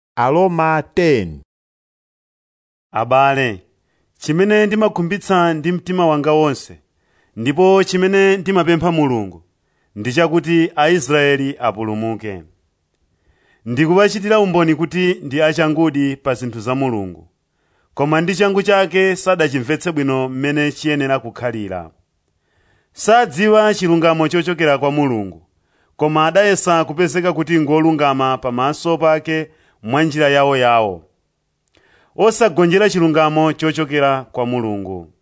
Aroma 10 Abale, chimene ndimakhumbitsa ndi mtima wanga wonse, ndipo chimene ndimapempha Mulungu, ndi chakuti Aisraeli apulumuke. Ndikuwachitira umboni kuti ndi achangudi pa zinthu za Mulungu, koma ndi changu chake sadachimvetse bwino mmene chiyenera kukhalira. Sadziwa chilungamo chochokera kwa Mulungu, koma adayesa kupezeka kuti ngolungama pamaso pake mwa njira yawoyawo, osagonjera chilungamo chochokera kwa Mulungu.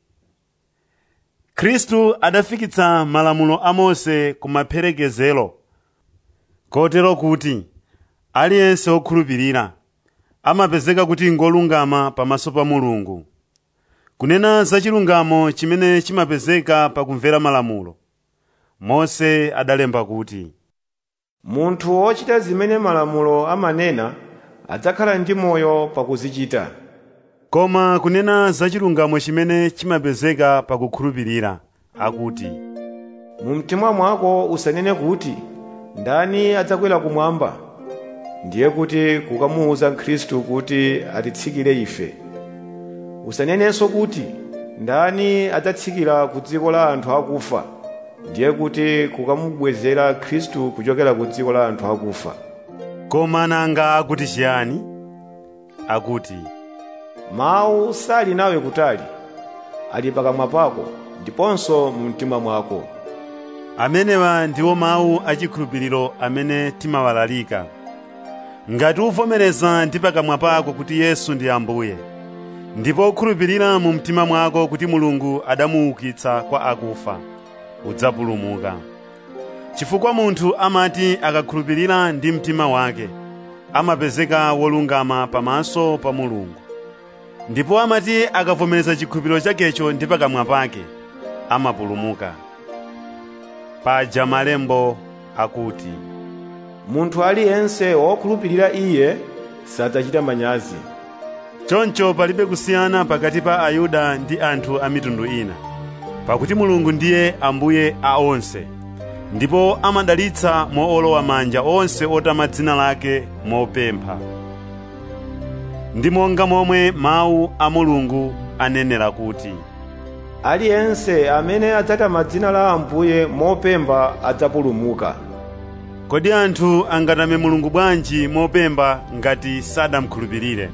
Khristu adafikitsa malamulo a Mose ku maperekezero, kotero kuti aliyense wokhulupirira amapezeka kuti ngolungama pamaso pa Mulungu. Kunena za chilungamo chimene chimapezeka pakumvera malamulo, Mose adalemba kuti, munthu wochita zimene malamulo amanena adzakhala ndi moyo pakuzichita Koma kunena za chilungamo chimene chimapezeka pakukhulupirira, akuti, mu mtima mwako usanene kuti ndani adzakwera kumwamba ndiye kuti kukamuwuza khristu kuti atitsikire ife usanenenso kuti ndani adzatsikira ku dziko la anthu akufa ndiye kuti kukamubwezera khristu kuchokera ku dziko la anthu akufa Koma nanga akuti chiyani? Akuti, mawu sali nawe kutali ali pakamwa pako ndiponso mu mtima mwako amenewa ndiwo mawu achikhulupiriro amene timawalalika. Ngati uvomereza ndi pakamwa pako kuti Yesu ndi Ambuye, ndipo ukhulupirira mu mtima mwako kuti Mulungu adamuukitsa kwa akufa, udzapulumuka. Chifukwa munthu amati akakhulupirira ndi mtima wake, amapezeka wolungama pamaso pa Mulungu. Ndipo amati akavomereza chikhulupiriro chakecho ndi pakamwa pake, amapulumuka. Paja malembo akuti, munthu aliyense wokhulupirira iye sadzachita manyazi choncho palibe kusiyana pakati pa Ayuda ndi anthu a mitundu ina, pakuti Mulungu ndiye Ambuye a onse, ndipo amadalitsa moolowa manja onse otama dzina lake mopempha. Ndi monga momwe mawu a Mulungu anenera kuti, aliyense amene adzatama dzina la ambuye mopemba adzapulumuka Kodi anthu angatame Mulungu bwanji mopemba ngati sadamkhulupirire?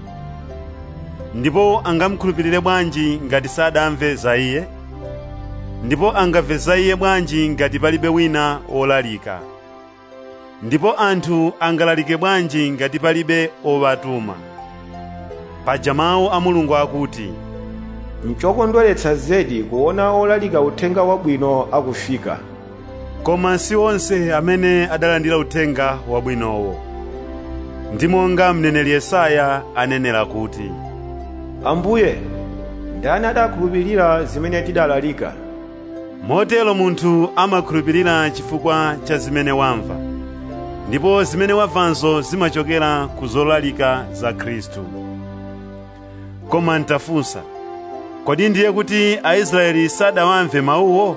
Ndipo angamukhulupirire bwanji ngati sadamve za Iye? Ndipo angamve za Iye bwanji ngati palibe wina wolalika? Ndipo anthu angalalike bwanji ngati palibe owatuma? Paja mawu a Mulungu akuti, nchokondweretsa zedi kuona olalika uthenga wabwino akufika koma si onse amene adalandira uthenga wabwinowo. Ndi monga mneneri Yesaya anenera kuti, ambuye ndani adakhulupirira zimene tidalalika Motero munthu amakhulupirira chifukwa cha zimene wamva, ndipo zimene wamvazo zimachokera ku zolalika za Khristu. Koma ntafunsa, kodi ndiye kuti Aisraeli sadawamve mawuwo?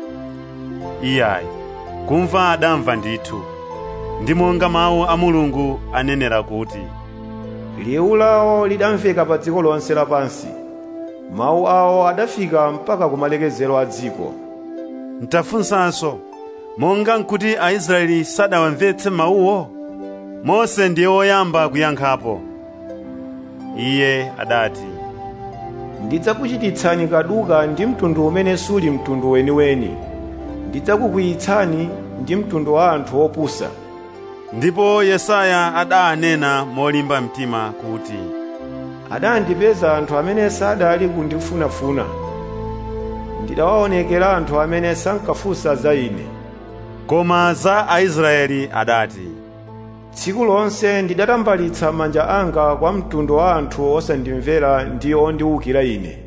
Iyayi, kumva adamva ndithu, ndi monga mawu a Mulungu anenera kuti, liwu lawo lidamveka pa dziko lonse lapansi mawu awo adafika mpaka ku malekezero a dziko Ntafunsanso, monga nkuti Aisraeli sadawamvetse mawuwo? Mose ndiye woyamba kuyankhapo. Iye adati, ndidzakuchititsani kaduka ndi mtundu umene suli mtundu weniweni ndidzakukwiyitsani ndi mtundu wa anthu opusa ndipo Yesaya adanena molimba mtima kuti, adandipeza anthu amene sadali kundifunafuna ndidawaonekera anthu amene sankafunsa za ine koma za Aisraeli adati, tsiku lonse ndidatambalitsa manja anga kwa mtundu wa anthu osandimvera ndi ondiwukira ine